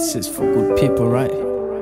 This is for good people, right?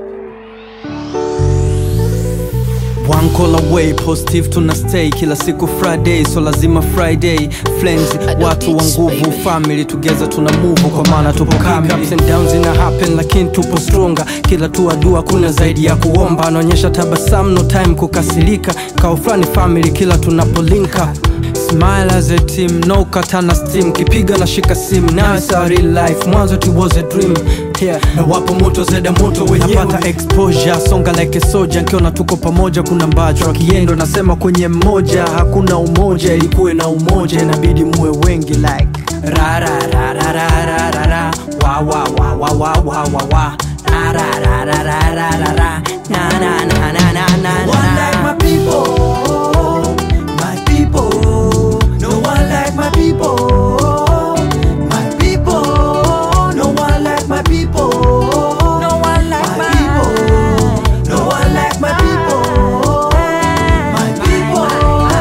One call away, positive tuna stay kila siku Friday, so lazima Friday friends, watu wa nguvu, family together tuna move, kwa maana tupo kamili. Ups and downs ina happen, lakini tupo stronger. Kila tu dua kuna zaidi ya kuomba, anaonyesha tabasamu, no time kukasirika. Kao fulani family, kila tunapo link up Smile as a team, no katana steam Kipiga na shika sim, now it's a real life Mwanzo it was a dream yeah. Na wapo moto zeda moto wenyewe Napata exposure, songa like a soldier Nkiona tuko pamoja kuna mbacho Akiendo nasema kwenye mmoja Hakuna umoja, ilikuwe na umoja Inabidi muwe wengi like Ra ra ra ra ra ra ra ra Wa wa wa wa wa wa wa wa Ra ra ra ra ra ra ra ra Na na na na na na No one like my people, my people. No one like my people, my people. No one like my people, no one like my people. No one like my people, my people.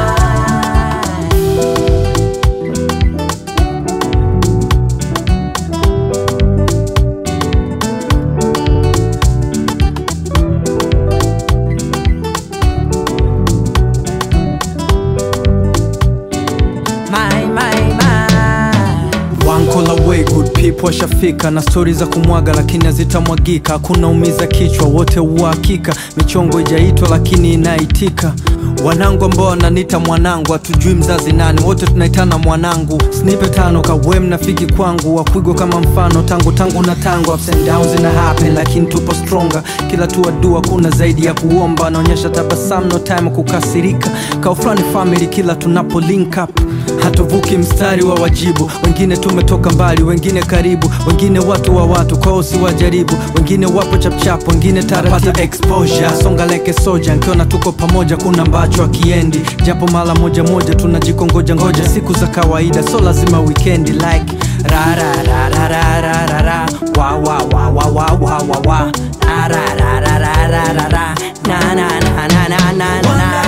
My, my, my. One call away, good people washafika na stori za kumwaga lakini hazitamwagika. Hakuna umiza kichwa, wote uhakika. Michongo ijaitwa lakini inaitika. Wanangu ambao wananiita mwanangu, hatujui mzazi nani, wote tunaitana mwanangu. Snipe tano kawe mnafiki kwangu, wakwigwa kama mfano tangu tangu na tangu. Ups and downs ina happen lakini tupo stronger. Kila tu dua kuna zaidi ya kuomba, anaonyesha tabasamu, no time kukasirika. Kao fulani family, kila tunapo link up hatuvuki mstari wa wajibu wengine tumetoka mbali wengine karibu wengine watu wa watu kwao si wajaribu wengine wapo chapchap wengine tarapata exposure songa leke soja nkiona tuko pamoja kuna mbacho akiendi japo mara moja moja tunajikongoja ngoja siku za kawaida so lazima wikendi like ra ra ra ra ra ra ra ra wa wa wa wa wa wa wa wa ra ra ra ra ra ra ra ra na na na na na na na